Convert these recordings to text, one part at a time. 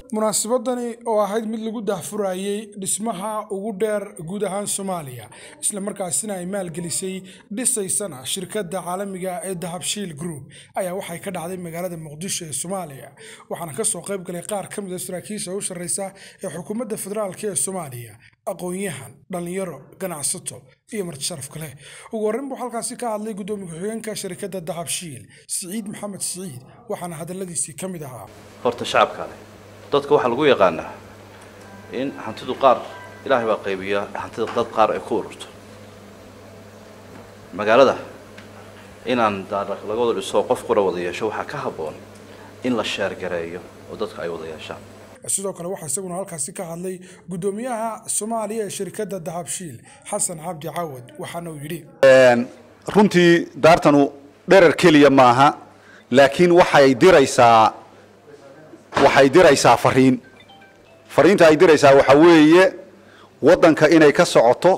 munaasabadani oo ahayd mid lagu daahfurayey dhismaha ugu dheer guud ahaan soomaaliya islamarkaasina ay maalgelisay dhisaysana shirkadda caalamiga ee dahabshiil group ayaa waxay ka dhacday magaalada muqdisho ee soomaaliya waxaana kasoo qayb galay qaar ka mid a saraakiisha u sarreysa ee xukuumadda federaalk ee soomaaliya aqoon-yahan dhallinyaro ganacsato iyo marti sharaf kale ugu horreyn buu halkaasi ka hadlay guddoomiye ku-xigeenka shirkadda dahabshiil siciid maxamed siciid waxaana hadalladiisii ka mid ahaa horta shacabka leh dadka waxaa lagu yaqaanaa in hantidu qaar ilaahay baa qaybiya hantida dad qaar ay ku ururto magaalada inaan daaraq laga wada dhiso qof qura wada yeesho waxaa ka habboon in la sheergareeyo oo dadka ay wada yeeshaan sidoo kale waxaa isaguna halkaasi ka hadlay guddoomiyaha soomaaliya ee shirkadda dahabshiil xasan cabdi cawad waxaana uu yidhi runtii daartanu dherer keliya maaha laakiin waxay diraysaa waxay diraysaa fariin fariinta ay diraysaa waxaa weeye waddanka inay ka socoto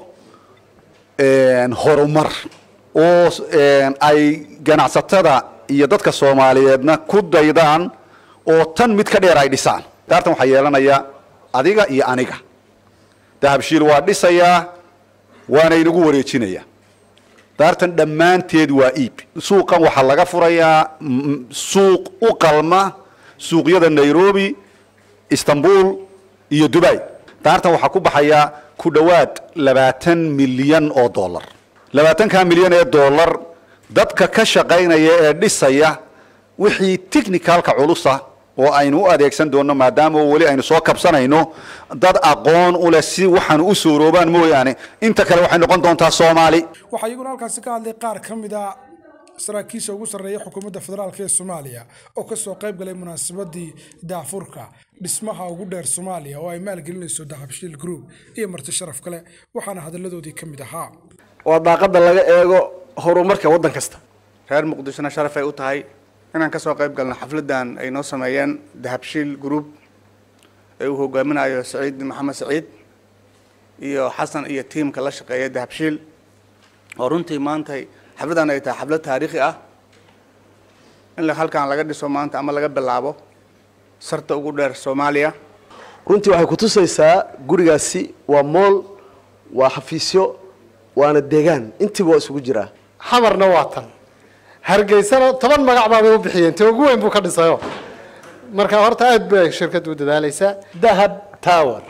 horumar oo ay ganacsatada iyo dadka soomaaliyeedna ku daydaan oo tan mid ka dheer ay dhisaan daartan waxaa yeelanaya adiga iyo aniga dahabshiil waa dhisayaa waana inagu wareejinaya daartan dhammaanteed waa iib suuqan waxaa laga furayaa suuq u qalma suuqyada nairobi istanbul iyo dubai daartan waxaa ku baxaya ku dhowaad labaatan milyan oo dollar labaatanka milyan ee dollar dadka ka shaqaynaya ee dhisaya wixii technicalka culusa oo aynu u adeegsan doonno maadaama weli aynu soo kabsanayno dad aqoon u leh si waxaan u sooroobaan mooyaane inta kale waxay noqon doontaa soomaali waxaa iyaguna halkaasi ka hadlay qaar ka mid a saraakiisha ugu sarreeya xukuumadda federaalk ee soomaaliya oo kasoo qayb galay munaasabadii daafurka dhismaha ugu dheer soomaaliya oo ay maalgelinayso dahabshiil group iyo marti sharaf kale waxaana hadalladoodii ka mid ahaa waa daaqada laga eego horumarka waddan kasta reer muqdishona sharaf ay u tahay inaan kasoo qayb galno xafladan ay noo sameeyeen dahabshiil group ee uu hogaaminayo saciid maxamed saciid iyo xasan iyo tiimka la shaqeeya dahabshiil oo runtii maantay xafladan ay tahay xaflad taariikhi ah in halkan laga dhiso maanta ama laga bilaabo sarta ugu dheer soomaaliya runtii waxay kutusaysaa gurigaasi waa mool waa xafiisyo waana deegaan intiiba waa isugu jiraa xamarna waa tan hargeysana toban magac baabay u bixiyeen te ugu weyn buu ka dhisayo marka horta aada bay shirkaddu u dadaalaysaa dahab tower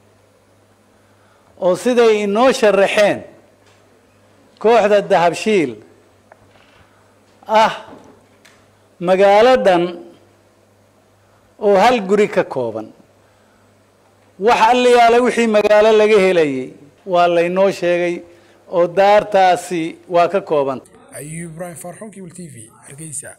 oo siday inoo sharaxeen kooxda dahabshiil ah magaalo dhan oo hal guri ka kooban wax alliyaale wixii magaalo laga helayay waa laynoo sheegay oo daartaasi waa ka kooban ayuu ibraahim farxon kibl t v hargeysa